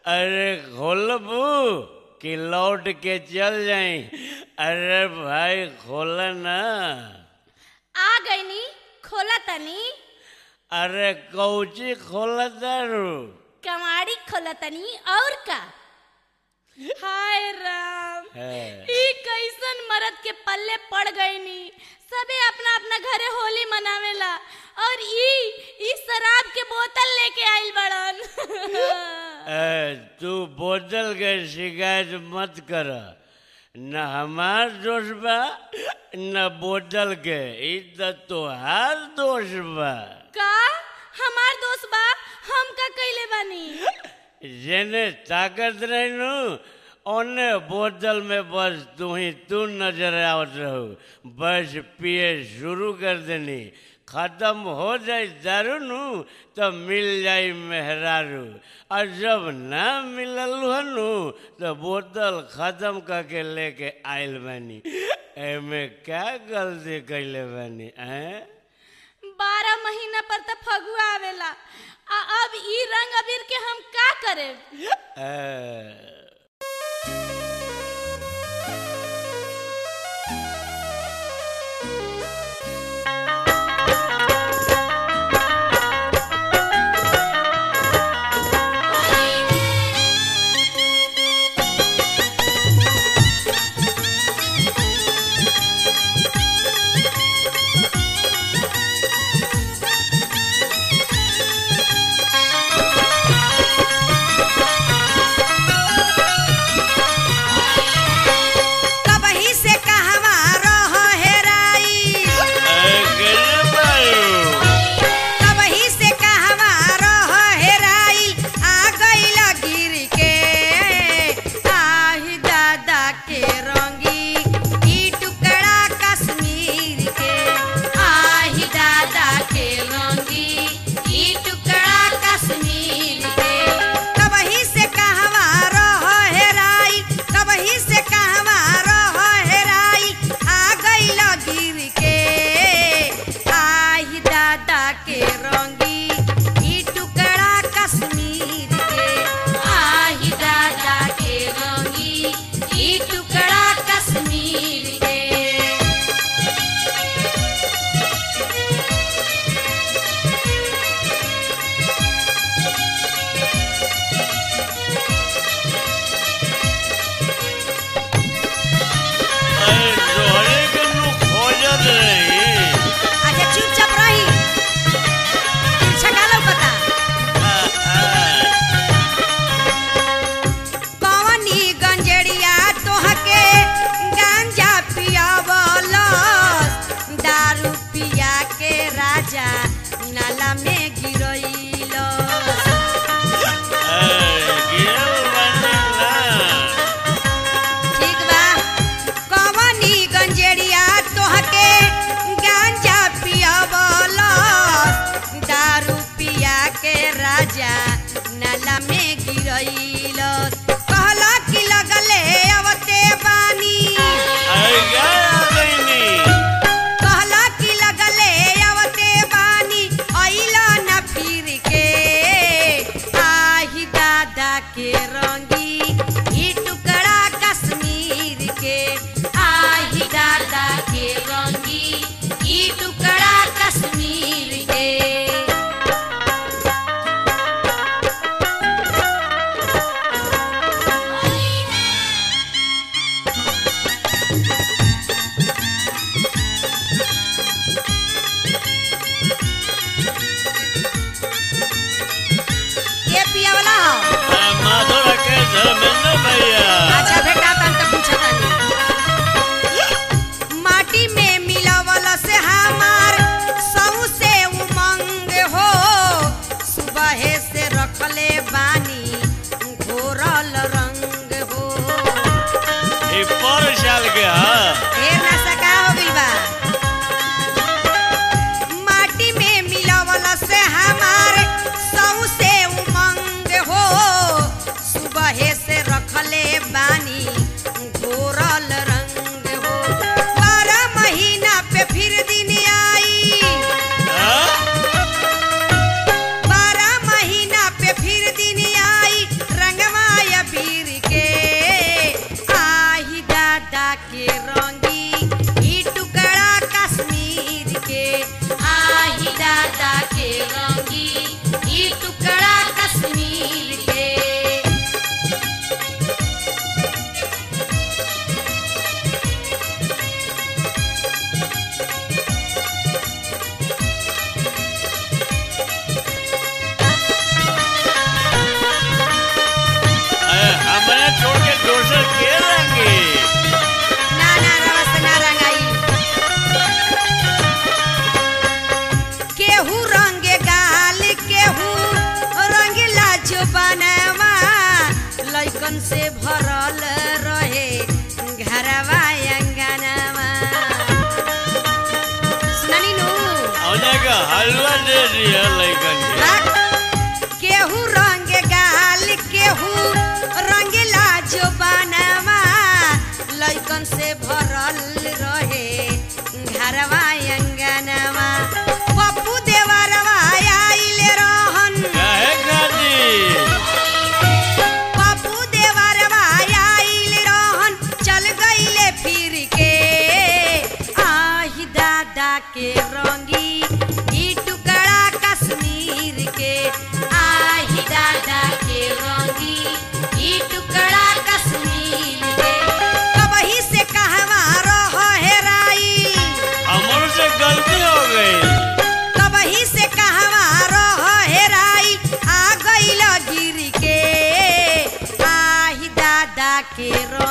अरे खोलबू कि लौट के चल जाई अरे भाई खोल ना आ गईनी खोला तनी अरे कौची खोल दारू कमाड़ी खोला तनी और का हाय राम है। ई कैसन मरद के पल्ले पड़ गईनी सबे अपना अपना घरे होली मनावेला और ई ई शराब के बोतल लेके आइल बड़न ए, तू बोतल के शिकायत मत कर न हमार दोष बा न बोतल के ई त तोहार दोष बा का हमार दोस्त बा हम का कइले बानी जेने ताकत रहनु ओने बोतल में बस तू ही तू नजर आवत रहू बस पिए शुरू कर देनी खत्म हो जाए दारू नु तो मिल जाई मेहरारू और जब ना मिलल हनु तो बोतल खत्म करके लेके आइल बानी एमे क्या गलती कैले बानी हैं बारह महीना पर त फगुआ आवेला आ अब ई रंग अबीर के हम का करे ए, कबही से कहवा रह हेराई ए, कैसे बारू? कबही से कहवा रह हेराई आ गइल गिर के आही दादा के रंगी ई टुकड़ा कश्मीर के आही दादा के रंगी ई टुकड़ा कश्मीर के कबही से कहवा रह हेराई कबही से कहवा रह हेराई आ गइल गिर के आही दादा के रंगी ई टुकड़ा कश्मीर के आही दादा के रंगी ई टुकड़ा कश्मीर के अरे जोहरे के नु खोजत रही अच्छा चुपचाप रही तिरछा का लौकता कवनी गंजेड़िया तोहके गांजा पियावलस दारू पिया के राजा नाला में गिरइलस ठीक बा कवनी गंजेड़िया तोहके गांजा पियावलस दारू पिया के राजा नाला में गिरइलस कहला कि लगले अवते बानी कहला कि लगले अवते बानी अइला न फिर के आही दादा के रंगी ई टुकड़ा कश्मीर के आही दादा के रंगी ई टुकड़ा कश्मीर के के रो